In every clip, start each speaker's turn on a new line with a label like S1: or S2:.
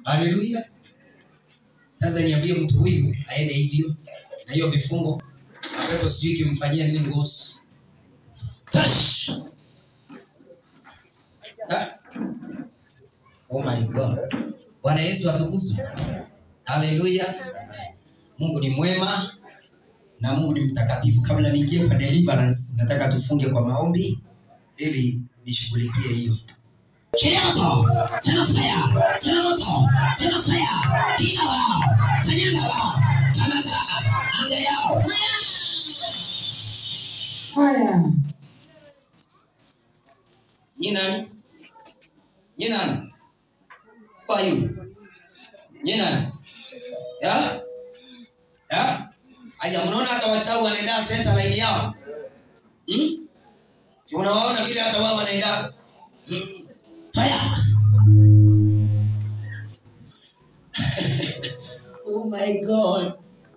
S1: haleluya sasa niambie mtu huyu aende hivyo na hiyo vifungo apepo sijui kimfanyia nini ngozi Tash! Ha? oh my god bwana yesu atukuzwe haleluya mungu ni mwema na mungu ni mtakatifu kabla niingie kwa deliverance nataka tufunge kwa maombi ili nishughulikie hiyo Shiria moto, sema fire, sema moto, sema fire, piga wao, kanyaga wao, kamata, anga yao. Fire. Ni nani? Ni nani? Who are you? Ni nani? Ya? Ya? Aya, mnaona hata wachawi wanaenda center line yao? Hmm? Si unawaona vile hata wao wanaenda? Hmm. Fire. oh my God.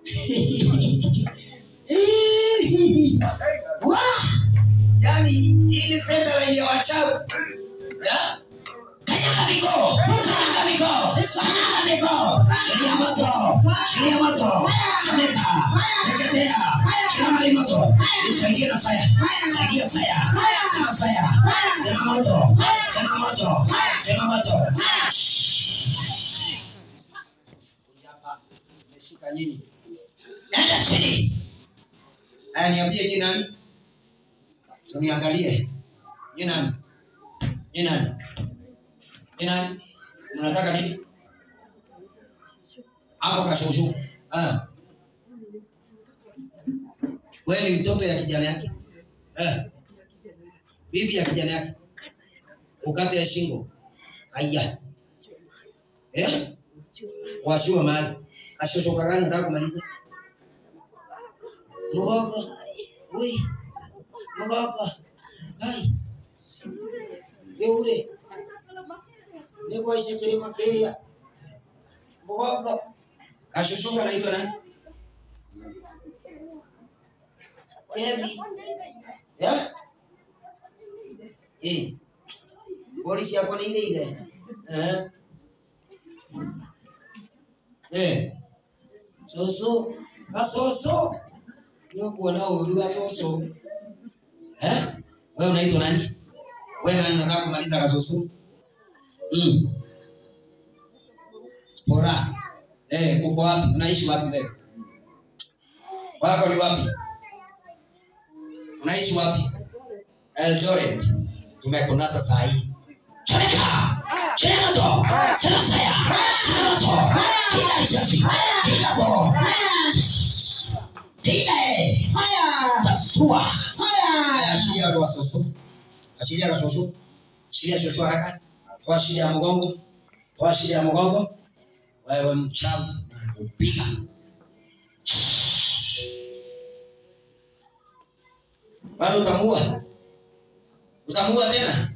S1: Wah! yani hii ni center line ya wachawi. Ya? Kanyaga miguu, kanyaga miguu, kanyaga miguu. Shiria moto, shiria moto, chomeka, teketea, kila mali moto. Nisaidie na fire, saidia fire, sema fire, sema moto, sema moto, sema moto. Hapa, nimeshika nyinyi. Enda chini. Aya, niambie nyinyi nani? Si uniangalie. Nyinyi nani? Nyinyi nani? Ni nani? Mnataka nini? Hapo kashushu. Ah. Wewe ni mtoto ya kijana yake. Eh. Bibi ya kijana yake. Ukate ya shingo. Aya. Eh? Wachua mahali. Kashushuka gani nataka kumaliza? Mgogo. Ui. Mgogo. Hai. Yule niko isikiri makiria mgogo kashushuka naitwa nani Kevi ya eh polisi hapo ni ile ile eh eh soso kasoso nyokuwa na uru kasoso eh wewe unaitwa nani wewe nani unataka kumaliza kasoso Mm. Spora. Eh, uko wapi? Unaishi wapi wewe? Wako ni wapi? Unaishi wapi? Eldoret. Tumekunasa saa hii. Chomeka. Chomeka moto. Sema fire. Sema moto. Piga risasi. Piga bo. Piga eh. Pasua. Aya, Ashiria roho soso. Ashiria roho soso. Ashiria soso haraka toa shida ya mgongo, toa shida ya mgongo. Wewe mchawi, nakupiga bado utamuua, utamuua tena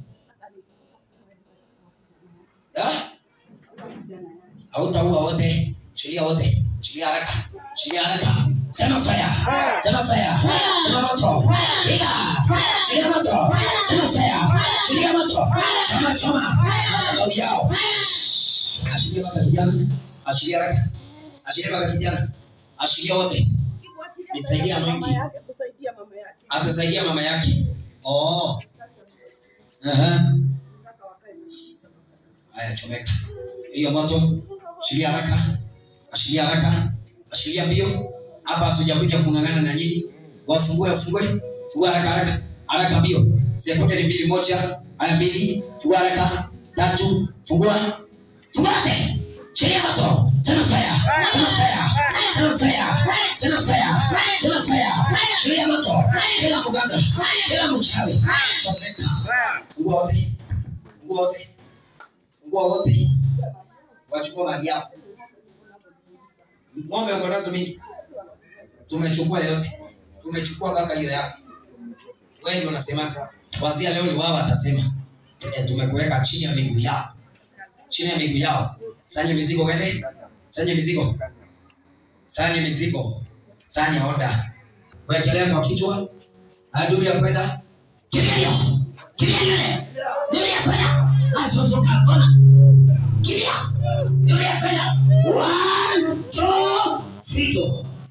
S1: Ya? hautaua wote, shilia wote, shilia haraka, shilia haraka. Sema fire, sema fire, sema moto, piga, shilia moto, sema fire, shilia moto, choma choma, madhabahu yao. Ashiria mpaka kijana, ashiria haraka, ashiria mpaka kijana, ashiria wote, Nisaidie anointing.
S2: kusaidia mama yake
S1: atasaidia mama yake. Oh, aha,
S2: mpaka wakae na shida.
S1: haya, chomeka hiyo moto, ashiria haraka, ashiria haraka, ashiria mbio. Hapa hatujakuja kung'ang'ana na nyinyi, wafungue, wafungue, fungua haraka haraka haraka, mbio. Sekunde ni mbili, moja, haya, mbili, fungua haraka, tatu, fungua, fungua yote, shiria moto, sema fire, sema fire, sema fire, sema fire, sema fire, shiria moto, kila mganga, kila mchawi, chomeka, fungua wote, fungua wote, fungua wote, wachukua mali yao. Ng'ombe uko nazo mingi, tumechukua yote, tumechukua mpaka hiyo yako. Wewe ndio unasema kuanzia leo ni wao watasema, eh, tumekuweka chini ya miguu yao, chini ya miguu yao. Sanye mizigo, wende sanye mizigo, sanye mizigo, sanye oda, wekelea kwa kichwa, aduri ya kwenda kimbia hiyo, kimbia yule, duri ya kwenda, asosoka kona, kimbia yule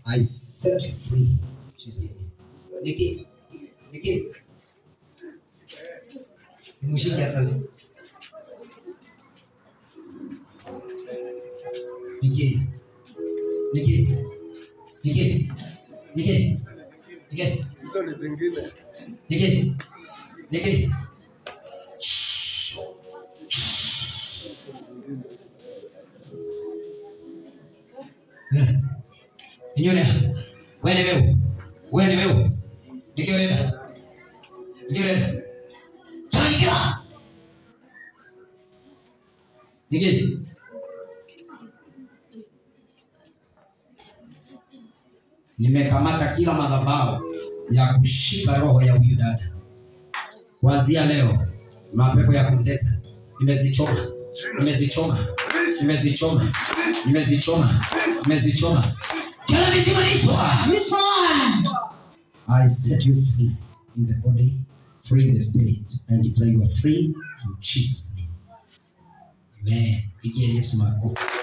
S1: I set you free. Jesus. Niki. Niki. Simushiki hata zi. Niki. Niki. Niki. Niki. Niki.
S3: hizo ni zingine
S1: Niki. Niki. Inyole. Wewe wewe. Wewe wewe. Nikioleta. Nikioleta. Tangira. Niki. Nimekamata kila madhabahu ya kushika roho ya huyu dada. Kuanzia leo mapepo ya kumtesa nimezichoma, nimezichoma, nimezichoma, nimezichoma, nimezichoma. Kila mizimu I set you free in the body, free in the spirit, and declare you are free in Jesus' name. Amen. Pigia Yesu makofi.